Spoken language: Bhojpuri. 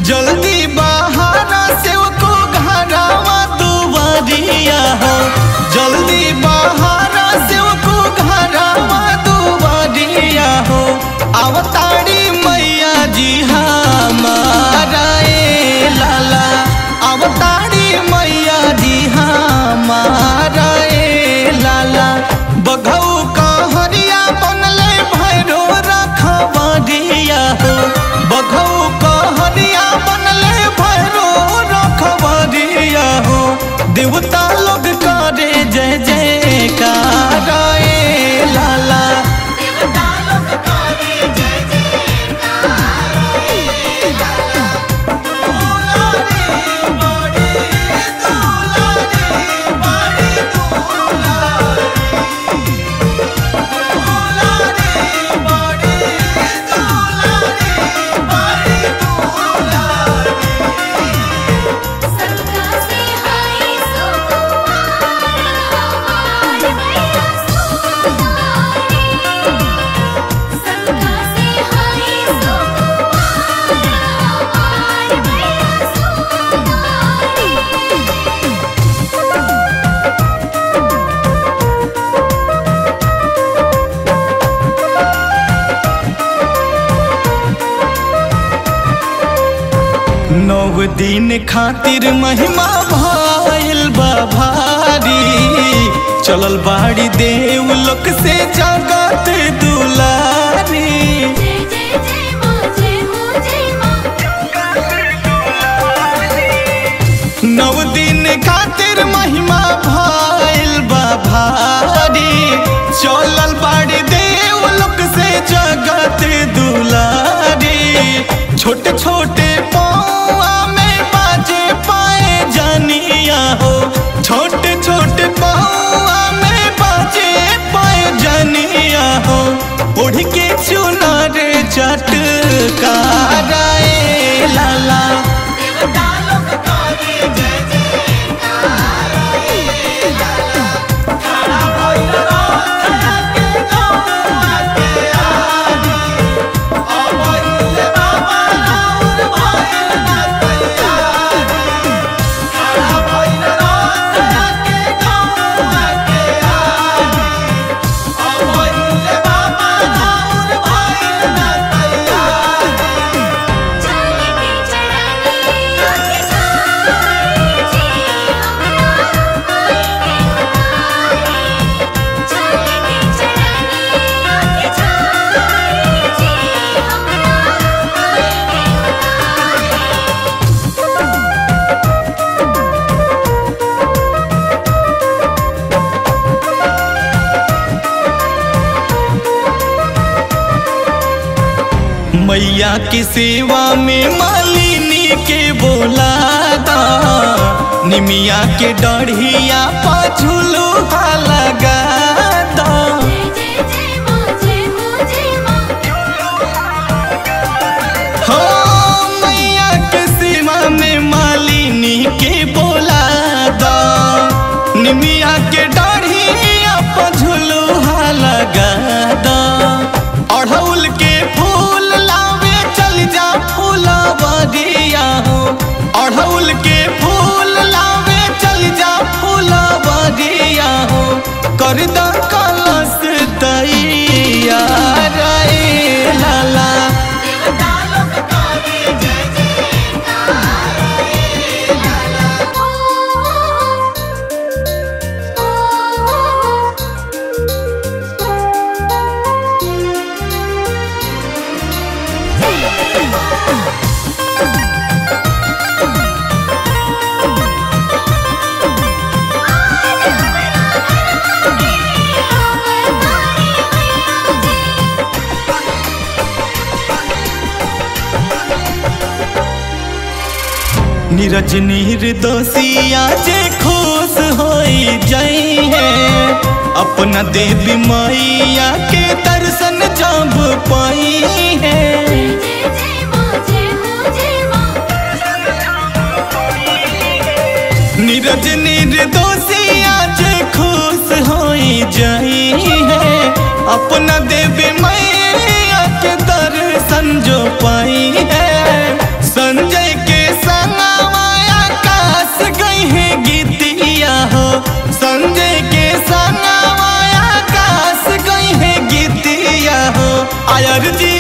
जल्दी बहारा से को घरावा दुआरिया हो जल्दी बहारा से को घरावा दुआरिया हो अवतारी मैया जी हमारा ए लाला अवतारी मैया जी हमारा ए लाला बघऊ कहरिया बनले भैरो रखबरिया हो बघऊ कहरिया बनले भैरो रखबरिया हो देवता लोग करे जय जयकार ए लाला देवता लोग करे जय जयकार ए लाला सबका से हाय सुकुमार हमार मैया सुकुमारी सबका से हाय सुकुमार हमार मैया सुकुमारी नौ दिन खातिर महिमा भइल बा भारी चलल बाड़ी देव लोक से जगत दुलारी जय जय जय मां जय हो जय मां नौ दिन खातिर महिमा भइल बा भारी चलल बाड़ी देव लोक से जगत दुलारी छोटे छोटे पौआ में बाजे पाए जानिया हो छोटे छोटे पौआ में बाजे पाए जानिया हो उड़ के चुनार चटकारा ए लाला देवता लोग करे जय जयकार ए लाला चले के चढ़ानी आके सारी जी हमरा कोई के उतारे चले के चढ़ानी आके सारी जी हमरा कोई के उतारे मैया की सेवा में मालिनी के बोलादा निमिया के डढ़िया पाछुलू लगा दा जय जय जय मां जय हो जय मां हो मैया के सेवा में मालिनी के बोलादा निमिया के डढ़िया पाछुलू लगा दा अढ़ौल के फूल लावे चल जा फूलवरिया हो अढ़ौल के फूल लावे चल जा फूलवरिया हो कर द कलश दैया रे लाला देवता लोग करे जय जयकार ए लाला नीरज निर्दोषिया जे खुश होई जाई है अपना देवी मैया के दर्शन जब पाई है जय जय जय मां जय हो जय मां नीरज निर्दोषिया जे खुश होई जाई है अपना देवी मैया के दर्शन जो पाई है संजय अर्जी